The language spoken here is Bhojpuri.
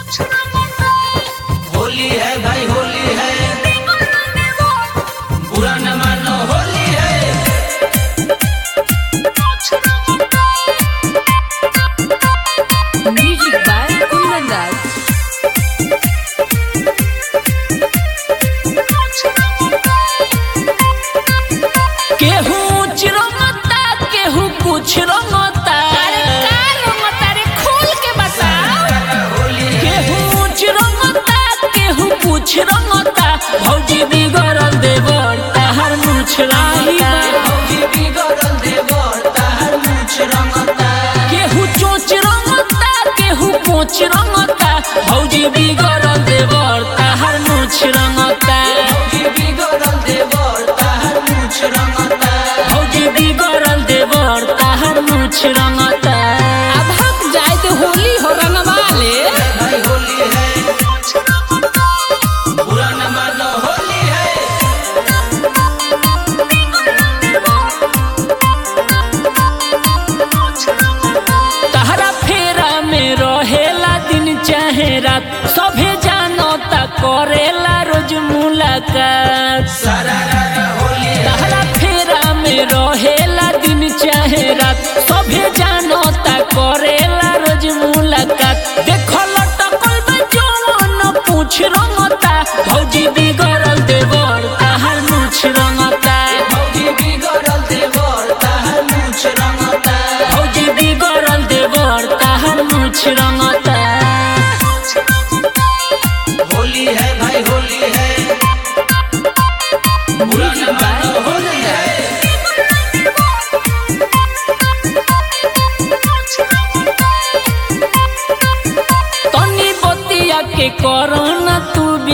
होली है भाई होली है बुरा न मानो होली है Music by Kundan Das. केहू चिरंगता केहू कुछ रंगता केहू चिरंगता केहू कुछ रंगता भौजी बिगड़ल देवर ताहर मुछ रंगता भौजी बिगड़ल देवर ताहर मूछ रंगता केहू चोच रंगता केहू पोच रंगता भौजी बिगड़ल देवर ताहर मुछ रंगता भौजी बिगड़ल देवर ताहर मूछ रंगता भौजी बिगड़ल देवर ताहर मुछ रंगता अब हक जाए तो होली हो रंगवा ले भाई होली है बुरा न मानो होली है तहरा फेरा में रहेला दिन चाहे रात सभे जानो ता करेला रोज मुलाकात सारा रारा होली है तहरा फेरा में रहेला दिन चाहे रात सभे जानो ता करेला रोज मुलाकात देखो लटकल बा जवन पूछ रंगता भौजी बिगड़ल देवर ताहर मुछ रंगता भौजी बिगड़ल देवर ताहर मूछ रंगता भौजी बिगड़ल देवर ताहर मुछ रंगता होली है भाई होली है बुरा न मानो होली है तनी बतिया के करना तू